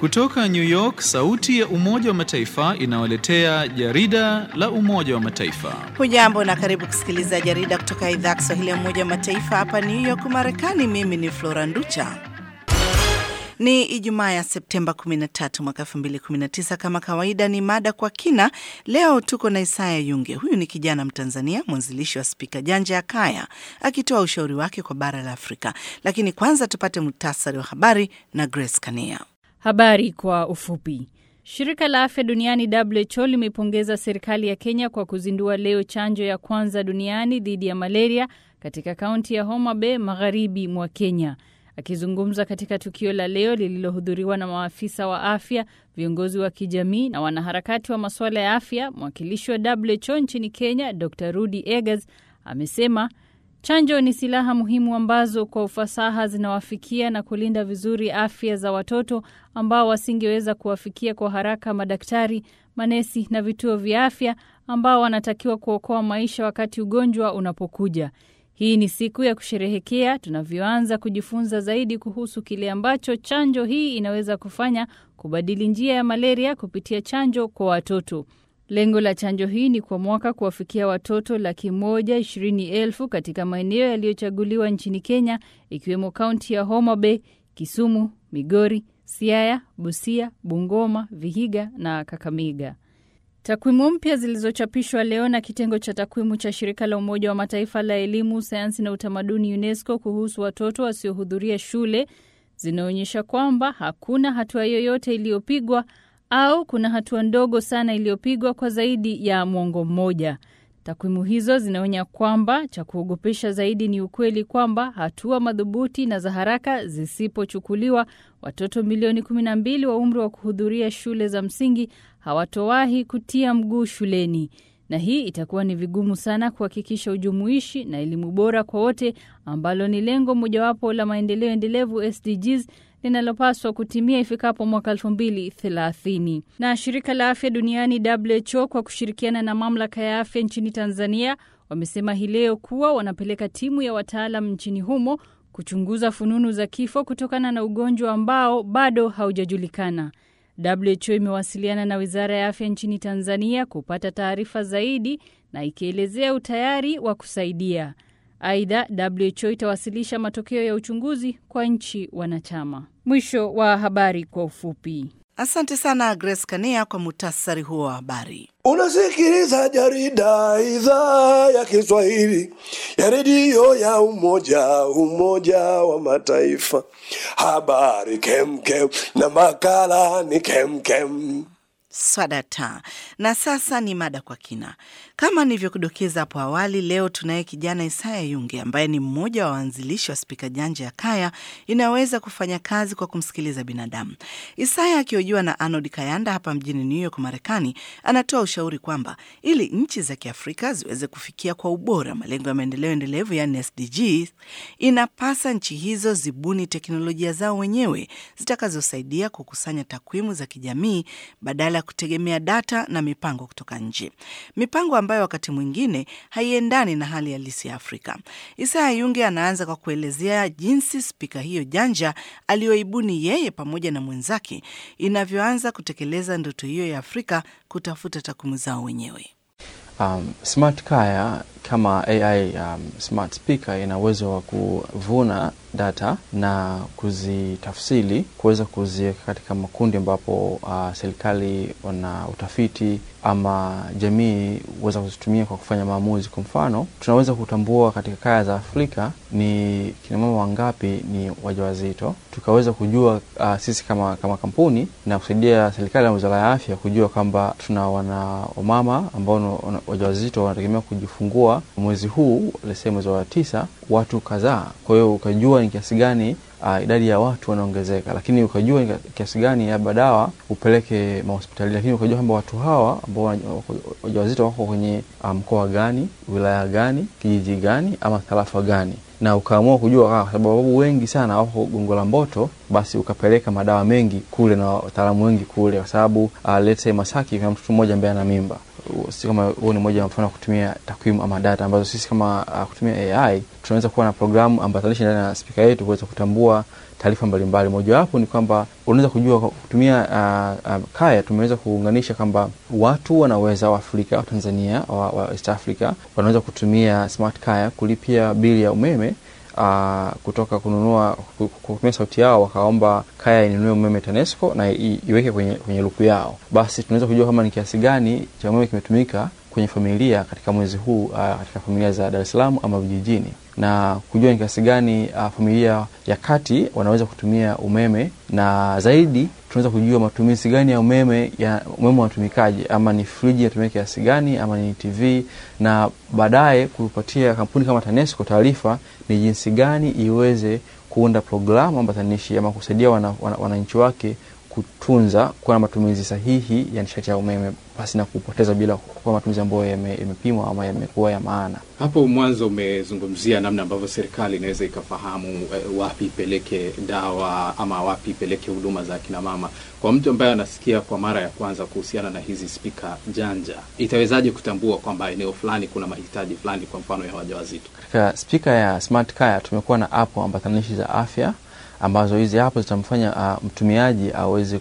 Kutoka New York, sauti ya Umoja wa Mataifa inawaletea jarida la Umoja wa Mataifa. Hujambo na karibu kusikiliza jarida kutoka idhaa ya Kiswahili ya Umoja wa Mataifa hapa New York, Marekani. Mimi ni Flora Nducha. Ni Ijumaa ya Septemba 13 mwaka 2019. Kama kawaida, ni mada kwa kina. Leo tuko na Isaya Yunge. Huyu ni kijana Mtanzania, mwanzilishi wa spika janja ya Kaya, akitoa ushauri wake kwa bara la Afrika. Lakini kwanza tupate muhtasari wa habari na Grace Kania. Habari kwa ufupi. Shirika la afya duniani WHO limeipongeza serikali ya Kenya kwa kuzindua leo chanjo ya kwanza duniani dhidi ya malaria katika kaunti ya Homa Bay, magharibi mwa Kenya. Akizungumza katika tukio la leo lililohudhuriwa na maafisa wa afya, viongozi wa kijamii na wanaharakati wa masuala ya afya, mwakilishi wa WHO nchini Kenya Dr Rudi Eggers amesema chanjo ni silaha muhimu ambazo kwa ufasaha zinawafikia na kulinda vizuri afya za watoto ambao wasingeweza kuwafikia kwa haraka madaktari, manesi na vituo vya afya ambao wanatakiwa kuokoa maisha wakati ugonjwa unapokuja. Hii ni siku ya kusherehekea tunavyoanza kujifunza zaidi kuhusu kile ambacho chanjo hii inaweza kufanya kubadili njia ya malaria kupitia chanjo kwa watoto. Lengo la chanjo hii ni kwa mwaka kuwafikia watoto laki moja ishirini elfu katika maeneo yaliyochaguliwa nchini Kenya, ikiwemo kaunti ya Homa Bay, Kisumu, Migori, Siaya, Busia, Bungoma, Vihiga na Kakamega. Takwimu mpya zilizochapishwa leo na kitengo cha takwimu cha shirika la Umoja wa Mataifa la elimu, sayansi na utamaduni UNESCO kuhusu watoto wasiohudhuria shule zinaonyesha kwamba hakuna hatua yoyote iliyopigwa au kuna hatua ndogo sana iliyopigwa kwa zaidi ya mwongo mmoja. Takwimu hizo zinaonya kwamba cha kuogopesha zaidi ni ukweli kwamba hatua madhubuti na za haraka zisipochukuliwa, watoto milioni 12 wa umri wa kuhudhuria shule za msingi hawatowahi kutia mguu shuleni, na hii itakuwa ni vigumu sana kuhakikisha ujumuishi na elimu bora kwa wote, ambalo ni lengo mojawapo la maendeleo endelevu SDGs linalopaswa kutimia ifikapo mwaka 2030. Na shirika la afya duniani WHO kwa kushirikiana na mamlaka ya afya nchini Tanzania wamesema hii leo kuwa wanapeleka timu ya wataalam nchini humo kuchunguza fununu za kifo kutokana na ugonjwa ambao bado haujajulikana. WHO imewasiliana na Wizara ya Afya nchini Tanzania kupata taarifa zaidi na ikielezea utayari wa kusaidia. Aidha, WHO itawasilisha matokeo ya uchunguzi kwa nchi wanachama. Mwisho wa habari kwa ufupi. Asante sana Grace Kania kwa muhtasari huo wa habari. Unasikiliza jarida idhaa ya Kiswahili ya redio ya Umoja Umoja wa Mataifa. Habari kemkem na makala ni kemkem. Swadata. Na sasa ni mada kwa kina. Kama nilivyokudokeza hapo awali, leo tunaye kijana Isaya Yunge ambaye ni mmoja wa waanzilishi wa spika janja ya Kaya inaweza kufanya kazi kwa kumsikiliza binadamu. Isaya akihojiwa na Arnold Kayanda hapa mjini New York, Marekani, anatoa ushauri kwamba ili nchi za Kiafrika ziweze kufikia kwa ubora malengo ya maendeleo endelevu, yani SDGs, inapasa nchi hizo zibuni teknolojia zao wenyewe zitakazosaidia kukusanya takwimu za kijamii badala ya kutegemea data na mipango kutoka nje, mipango ambayo wakati mwingine haiendani na hali halisi ya Afrika. Isaya Yunge anaanza kwa kuelezea jinsi spika hiyo janja aliyoibuni yeye pamoja na mwenzake inavyoanza kutekeleza ndoto hiyo ya Afrika kutafuta takwimu zao wenyewe. Um, Smart Kaya kama AI um, smart speaker ina uwezo wa kuvuna data na kuzitafsiri kuweza kuziweka katika makundi ambapo uh, serikali wana utafiti ama jamii huweza kuzitumia kwa kufanya maamuzi. Kwa mfano, tunaweza kutambua katika kaya za Afrika ni kinamama wangapi ni wajawazito, tukaweza kujua uh, sisi kama, kama kampuni na kusaidia serikali na wizara ya afya kujua kwamba tuna wana wamama ambao wajawazito wanategemea kujifungua mwezi huu lese mwezi wa tisa watu kadhaa. Kwa hiyo ukajua ni kiasi gani uh, idadi ya watu wanaongezeka, lakini ukajua ni kiasi gani labda dawa upeleke mahospitali, lakini ukajua kwamba watu hawa ambao wajawazito wako kwenye mkoa um, gani, wilaya gani, kijiji gani ama tarafa gani na ukaamua kujua kwa sababu wengi sana wako Gongo la Mboto, basi ukapeleka madawa mengi kule na wataalamu wengi kule, kwa sababu uh, let's say Masaki kuna mtoto mmoja ambaye ana mimba si kama huo ni moja wa mfano wa kutumia takwimu ama data ambazo sisi kama uh, kutumia AI tunaweza kuwa na programu ambatanishi ndani ya spika yetu kuweza kutambua taarifa mbalimbali. Mojawapo ni kwamba unaweza kujua kwa kutumia uh, uh, Kaya tumeweza kuunganisha kwamba watu wanaweza wa Afrika wa Tanzania wa, wa East Africa wanaweza kutumia smart Kaya kulipia bili ya umeme uh, kutoka kununua ku- ku- kutumia sauti yao wakaomba Kaya inunue umeme TANESCO na i, iweke kwenye, kwenye luku yao, basi tunaweza kujua kama ni kiasi gani cha umeme kimetumika kwenye familia katika mwezi huu uh, katika familia za Dar es Salaam ama vijijini na kujua ni kiasi gani uh, familia ya kati wanaweza kutumia umeme na zaidi tunaweza kujua matumizi gani ya umeme ya umeme unatumikaje, ama ni friji inatumia kiasi gani, ama ni TV, na baadaye kupatia kampuni kama TANESCO taarifa ni jinsi gani iweze kuunda programu ambatanishi ama kusaidia wananchi wana, wana wananchi wake kutunza kuwa na matumizi sahihi ya nishati ya umeme pasi na kupoteza bila kuwa matumizi ambayo yame- yamepimwa ama yamekuwa ya maana. Hapo mwanzo umezungumzia namna ambavyo serikali inaweza ikafahamu eh, wapi ipeleke dawa ama wapi ipeleke huduma za akina mama. Kwa mtu ambaye anasikia kwa mara ya kwanza kuhusiana na hizi spika janja, itawezaje kutambua kwamba eneo fulani kuna mahitaji fulani, kwa mfano ya wajawazito? Katika spika ya Smart Kaya tumekuwa na app ambatanishi za afya ambazo hizi app zitamfanya uh, mtumiaji aweze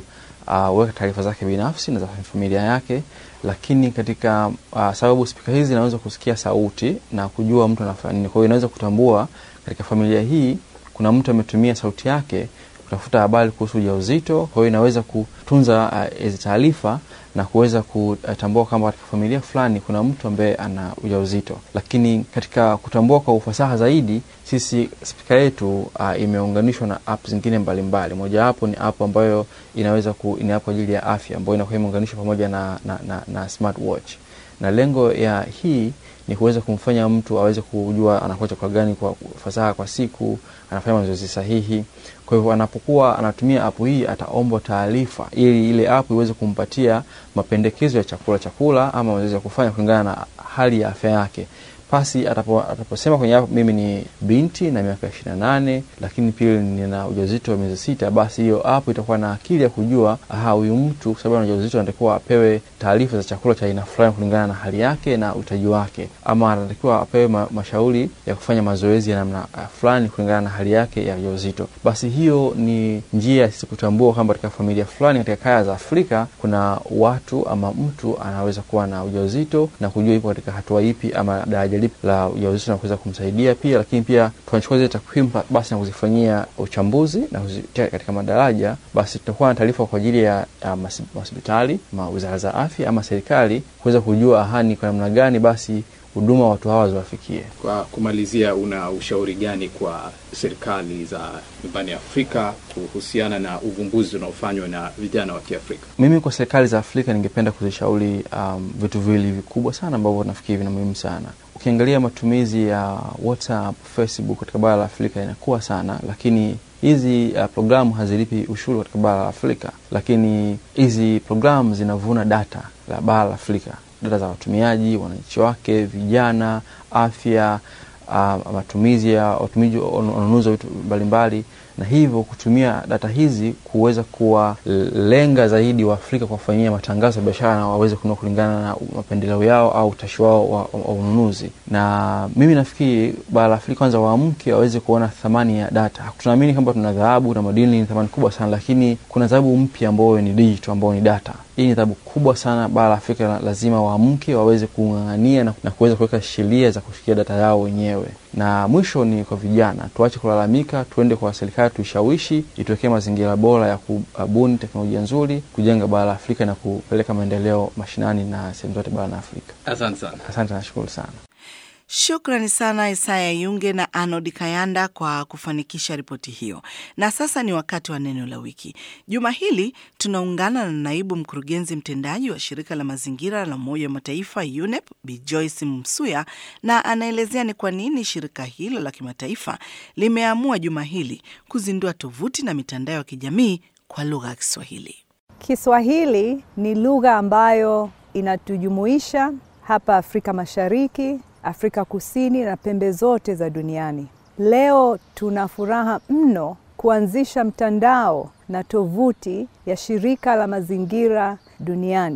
kuweka taarifa zake binafsi na za familia yake, lakini katika uh, sababu spika hizi zinaweza kusikia sauti na kujua mtu anafanya nini. Kwa hiyo inaweza kutambua katika familia hii kuna mtu ametumia sauti yake kutafuta habari kuhusu ujauzito. Kwa hiyo inaweza kutunza uh, hizi taarifa na kuweza kutambua kwamba katika familia fulani kuna mtu ambaye ana ujauzito. Lakini katika kutambua kwa ufasaha zaidi, sisi spika yetu uh, imeunganishwa na app zingine mbalimbali. Mojawapo ni app ambayo inaweza ku, ni app kwa ajili ya afya ambayo inakuwa imeunganishwa pamoja na, na, na, na smartwatch na lengo ya hii ni kuweza kumfanya mtu aweze kujua anakula chakula gani kwa fasaha kwa siku, anafanya mazoezi sahihi. Kwa hivyo anapokuwa anatumia app hii ataombwa taarifa ili ile app iweze kumpatia mapendekezo ya chakula chakula ama mazoezi ya kufanya kulingana na hali ya afya yake. Pasi atapo, ataposema kwenye app mimi ni binti na miaka ishirini na nane lakini pia nina ujauzito wa miezi sita, basi hiyo app itakuwa na akili ya kujua aha, huyu mtu kwa sababu ana ujauzito anatakiwa apewe taarifa za chakula cha aina fulani kulingana na hali yake na uhitaji wake, ama anatakiwa apewe ma, mashauri ya kufanya mazoezi ya namna uh, fulani kulingana na hali yake ya ujauzito. Basi hiyo ni njia ya sisi kutambua kwamba katika familia fulani katika kaya za Afrika kuna watu ama mtu anaweza kuwa na ujauzito na kujua ipo katika hatua ipi ama daraja lipi la ujauzito na kuweza kumsaidia pia, lakini pia tunachukua zile takwimu basi na kuzifanyia uchambuzi na kuzitia katika madaraja, basi tutakuwa na taarifa kwa ajili ya ya mas- hospitali ma wizara za afya ama serikali kuweza kujua ahani kwa namna gani basi huduma watu hawa ziwafikie. Kwa kumalizia, una ushauri gani kwa serikali za nyumbani Afrika kuhusiana na uvumbuzi unaofanywa na vijana wa Kiafrika? Mimi kwa serikali za Afrika ningependa kuzishauri um, vitu viwili vikubwa sana ambavyo nafikiri vina muhimu sana. Ukiangalia matumizi ya WhatsApp, Facebook katika bara la Afrika inakuwa sana, lakini hizi uh, programu hazilipi ushuru katika bara la Afrika, lakini hizi programu zinavuna data la bara la Afrika, data za watumiaji, wananchi wake, vijana, afya uh, matumizi ya watumizi wanunuzi wa vitu mbalimbali, na hivyo kutumia data hizi kuweza kuwalenga zaidi wa Afrika kwa kufanyia matangazo ya biashara na waweze kununua kulingana na mapendeleo yao au utashi wao wa, wa ununuzi. Na mimi nafikiri bara la Afrika kwanza waamke waweze kuona thamani ya data. Tunaamini kwamba tuna dhahabu na madini ni thamani kubwa sana, lakini kuna dhahabu mpya ambayo ni digital, ambayo ni data. Hii ni dhahabu kubwa sana. Bara la Afrika lazima waamke waweze kung'ang'ania na, na kuweza kuweka sheria za kushikia data yao wenyewe. Na mwisho ni kwa vijana, tuache kulalamika, tuende kwa serikali tuishawishi, ituwekee mazingira bora ya kubuni teknolojia nzuri, kujenga bara la Afrika na kupeleka maendeleo mashinani na sehemu zote barani Afrika. Asante sana. Asante, nashukuru sana. Shukrani sana Isaya Yunge na Arnold Kayanda kwa kufanikisha ripoti hiyo. Na sasa ni wakati wa neno la wiki. Juma hili tunaungana na naibu mkurugenzi mtendaji wa shirika la mazingira la Umoja wa Mataifa UNEP, Bi Joyce Msuya, na anaelezea ni kwa nini shirika hilo la kimataifa limeamua juma hili kuzindua tovuti na mitandao ya kijamii kwa lugha ya Kiswahili. Kiswahili ni lugha ambayo inatujumuisha hapa Afrika Mashariki, Afrika Kusini na pembe zote za duniani. Leo tuna furaha mno kuanzisha mtandao na tovuti ya shirika la mazingira duniani.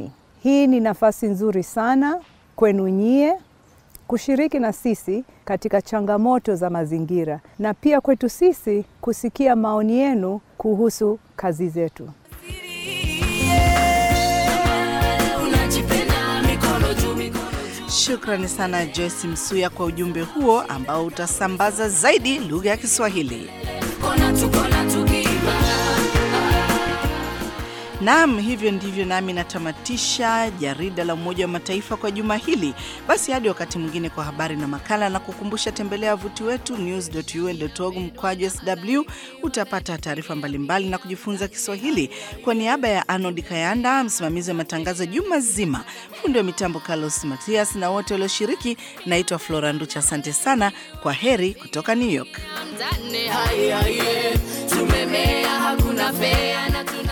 Hii ni nafasi nzuri sana kwenu nyie kushiriki na sisi katika changamoto za mazingira na pia kwetu sisi kusikia maoni yenu kuhusu kazi zetu. Shukrani sana Joyce Msuya kwa ujumbe huo ambao utasambaza zaidi lugha ya Kiswahili. Naam, hivyo ndivyo nami natamatisha jarida la Umoja wa Mataifa kwa juma hili. Basi hadi wakati mwingine kwa habari na makala, na kukumbusha, tembelea wavuti wetu news.un.org mkwaju sw. Utapata taarifa mbalimbali na kujifunza Kiswahili. Kwa niaba ya Arnold Kayanda, msimamizi wa matangazo juma zima, fundi wa mitambo Carlos Matias na wote walioshiriki, naitwa Flora Nducha. Asante sana, kwa heri kutoka New York. Tumemea hakuna fea na